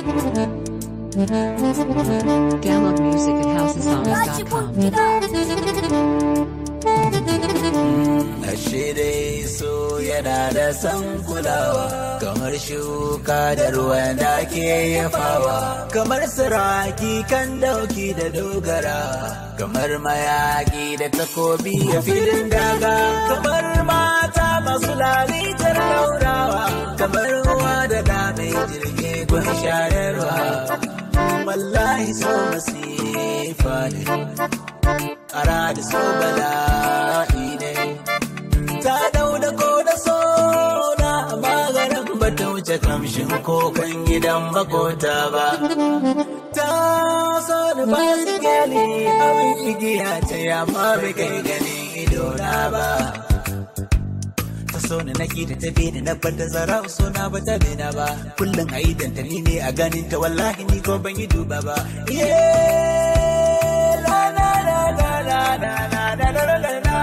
Download music at housesongs.com. Ashe dai so yana da san kulawa kamar shuka da ruwan da ke yafawa kamar siraki kan dauki da dogara kamar mayaki da takobi a filin daga kamar mata masu lalitar laurawa kamar ruwa da da mai jirgi gun shayarwa wallahi so masifa ne kara da so bala'i ne ta dau da ko da so na maganin ba ta wuce kamshin kokan gidan makota ba ta so da ba su gani abin igiya ta yamma bai kai ganin idona ba ta so ni na da ta bi na bar da zara so na ba ta bina ba kullum a idan ta ni ne a ganin ta wallahi ni ko ban yi duba ba yeah la la la la la la la la la la la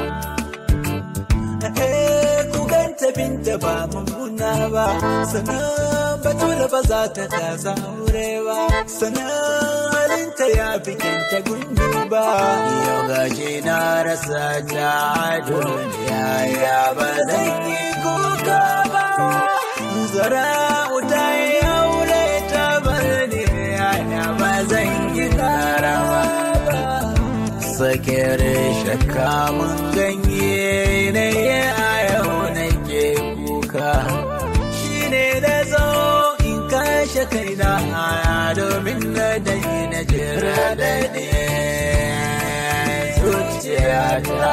eh ku ganta binta ba mummuna ba sannan batula ba za ta kasa aure ba sannan halinta ya fi kyanta gundu ba yau gashi na rasa ta duniya ya ba zan yi kuka ba zara wuta ya aure ta bar ne ya ba zan yi karawa ba sakere shakka mun ganye ne a yau nake kuka shi ne da zo in kashe kaina domin na dai na jira da ne zuciyata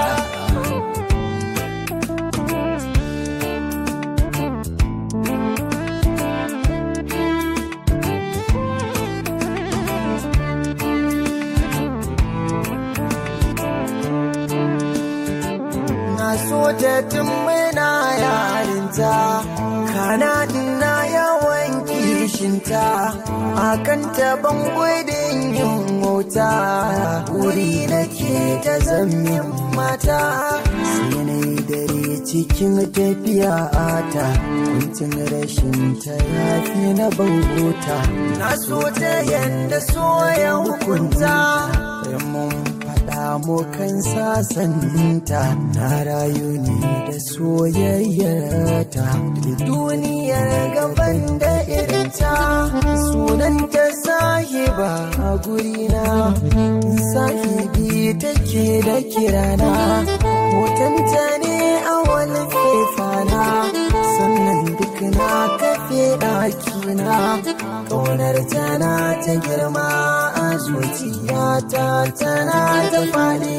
na so ta tun muna yarinta kana na yawan kishinta akan taban gudun yin mota wuri nake ta zamin mata sai na yi dare cikin tafiya ta kuncin rashin ta yafi na bangota na so ta yadda so ya hukunta mun faɗa mu kan sasanta na rayu ne da soyayyarta da duniyar gaban da irinta sunanta sahiba a gurina sahibi take da kirana hotonta ne a wani fefana sannan duk na kafe ɗakina ƙaunar tana ta girma a zuciyata tana ta faɗi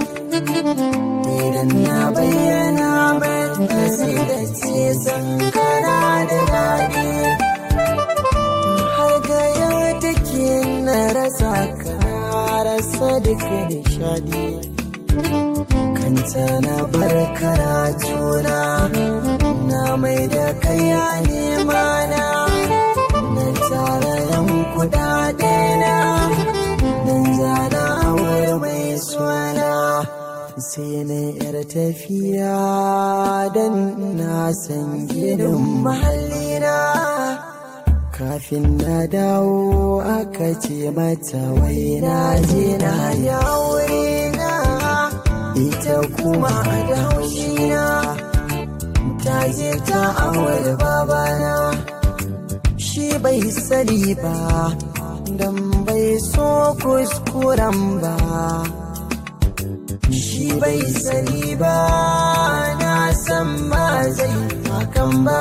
idan na bayyana mai sai da ce sankara da daɗi har gaya take na rasa ka rasa duka nishadi kanta na bar karatuna na mai da kaya nema na na tara yan kudade na dan zana awar mai suna sai na yar tafiya dan na san gidan mahallina kafin na dawo aka ce mata wai na je na yawo na ita kuma da haushina ta je ta awar babana shi bai sani ba dan bai so kuskuren ba shi bai sani ba na san ba zai hakan ba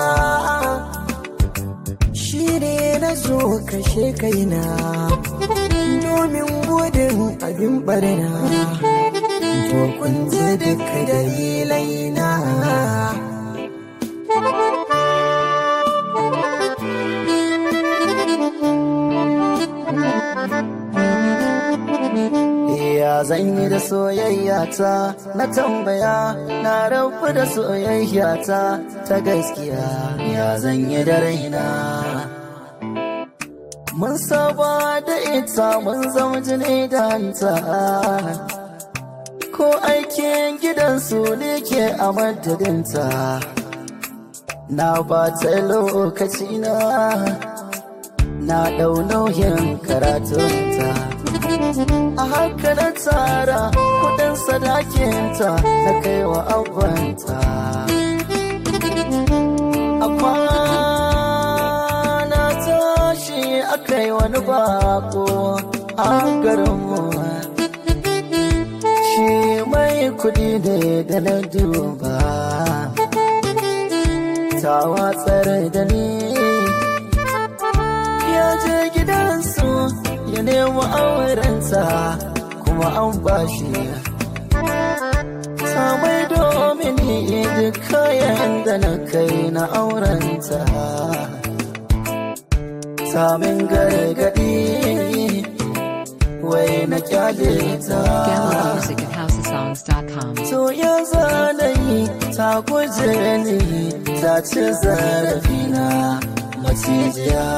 shi ne na zo kashe kaina domin gudun abin barna to kun ji duka dalilai na Ya zan yi da soyayya ta na tambaya na rabu da soyayya ta ta gaskiya ya zan yi da raina. Mun saba da ita mun zama jini da hanta ko aikin gidansu ne ke a madadinta. Na ba ta lokaci na na ɗau nauyin karatunta a haka na tsara kudin sadakinta na kai wa abanta a kwana tashi aka yi wani bako a garinmu shi mai kudi ne da na duba ta watsar da ni ya je gidansu ya nemi aurenta kuma an bashi samai domin duk kayan da na kai na aurenta samin gargadi wai na kyale ta Download music at housesongs.com. To ya zanayi ta guje ni ta ci zarafina macijiya.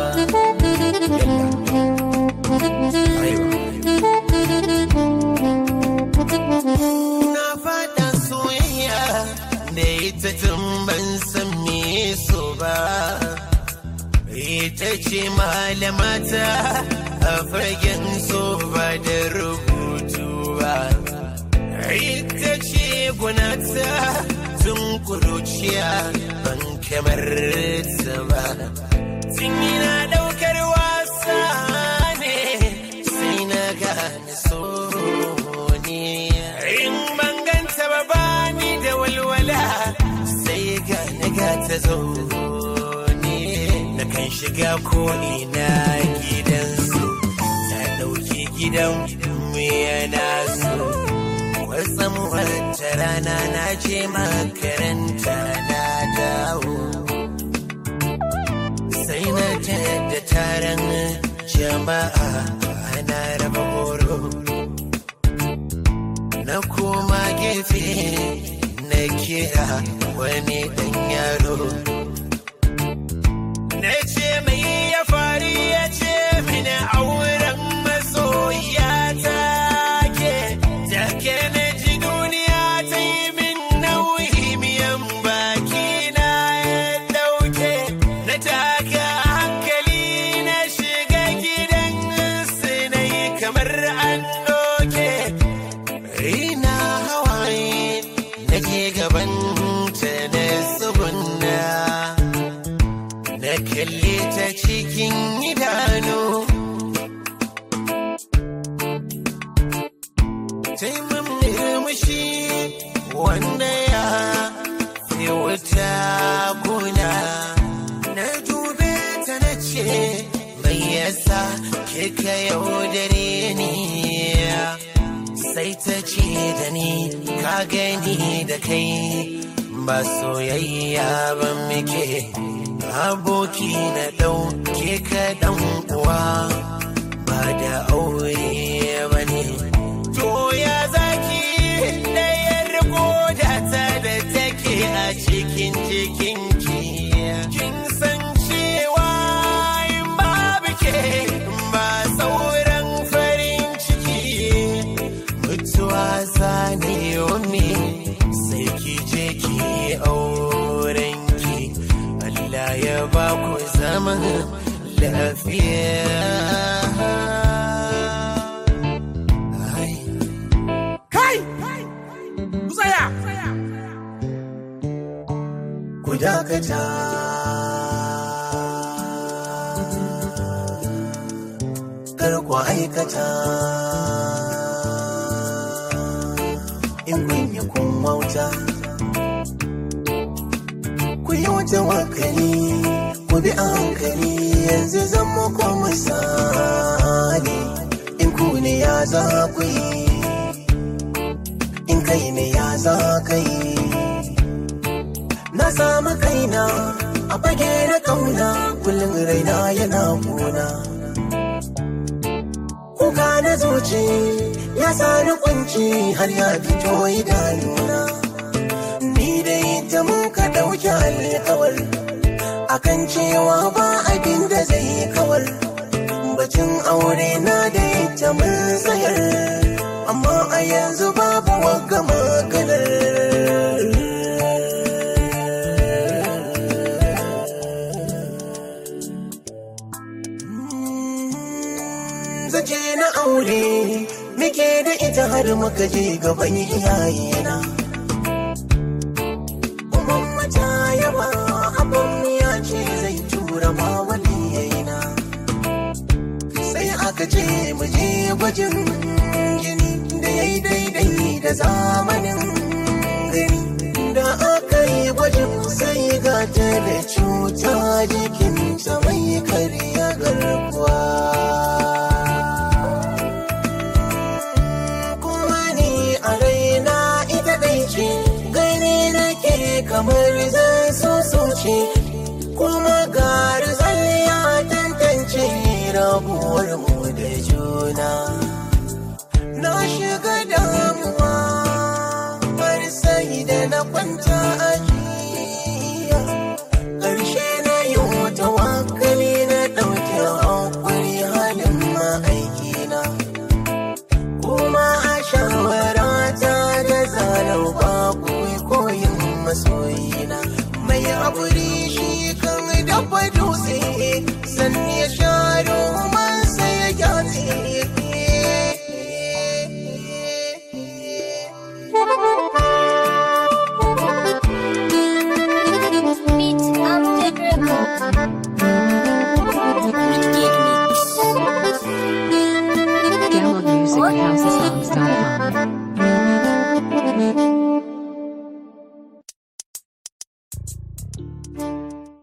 Na fada soyayya da ita tun ban san me so ba. Ita ce malamata a fagen so ba da rubutu ba. Ita ce gunata tun kuruciya ban kamar ta ba. Tun yana ɗaukar wasa ne sai na gane so ne. In ban ganta ba bani da walwala sai ga na ga ta zo ne. Na kan shiga ko ina gidansu ta ɗauki gidan mu yana so. Wasan wata rana na je makaranta na dawo. Sai na da taron jama'a ana raba horo. Na koma gefe na kira wani ɗan yaro. Na ce mai ya fari ya ce mini auren masoyiya ta ke. Take na ji duniya ta yi min nauyi miyan baki na ya ɗauke. Na taka hankali na shiga gidan su na yi kamar an ɗauke. Ina hawaye na je gaban ta na tsubunna. Na kalle ta cikin idanu. Taimun murmushi wanda ya fi wuta kuna. Na dube ta na ce, mai yasa kika yaudare ni. Sai ta ce da ni, ka gani da kai ba soyayya ba muke. Aboki na ɗauke ka ɗan uwa ba da aure ba ne. To ya zaki ɗayar kodata da take a cikin jikinki. Kin san cewa in babu ke ba sauran farin ciki. Mutuwa zane me sai ki je ki aurenki. Allah ya ba ku zaman lafiya. Ai. Kai! Ku tsaya! ku dakata. Kar ku aikata. In kun yi kun wauta. Ku yi wata wakali, ku bi a hankali yanzu zan muku misali. In ku ne ya za ku yi, in kai ne ya za ka yi. Na samu kaina a fage na kauna kullum raina yana kuna. Kuka na zuci ya sani kunci har ya fito idanuna. Ni dai ta muka ɗauki alkawar akan cewa ba abin da zai kawar. Bacin aure na da ita mun tsayar, amma a yanzu babu wagga maganar. mace na aure muke da ita har muka je gaban iyayena Umar mata yaba abin ya ce zai tura ma waliyayena sai aka ce mu je gwajin jini da ya yi daidai da zamanin gani da aka yi gwajin sai ga ta da cuta jikinta mai karya garkuwa kuma ni a raina ita ɗai ce gani nake kamar zan so ce kuma garzal ya tantance rabuwar mu da juna na shiga damuwa har sai da na kwanta a jiya ƙarshe na yi wata wakali na ɗauke hankuri halin ma'aikina kuma a shawarata da zalau babu koyin masoyina mai haƙuri shi kan dafa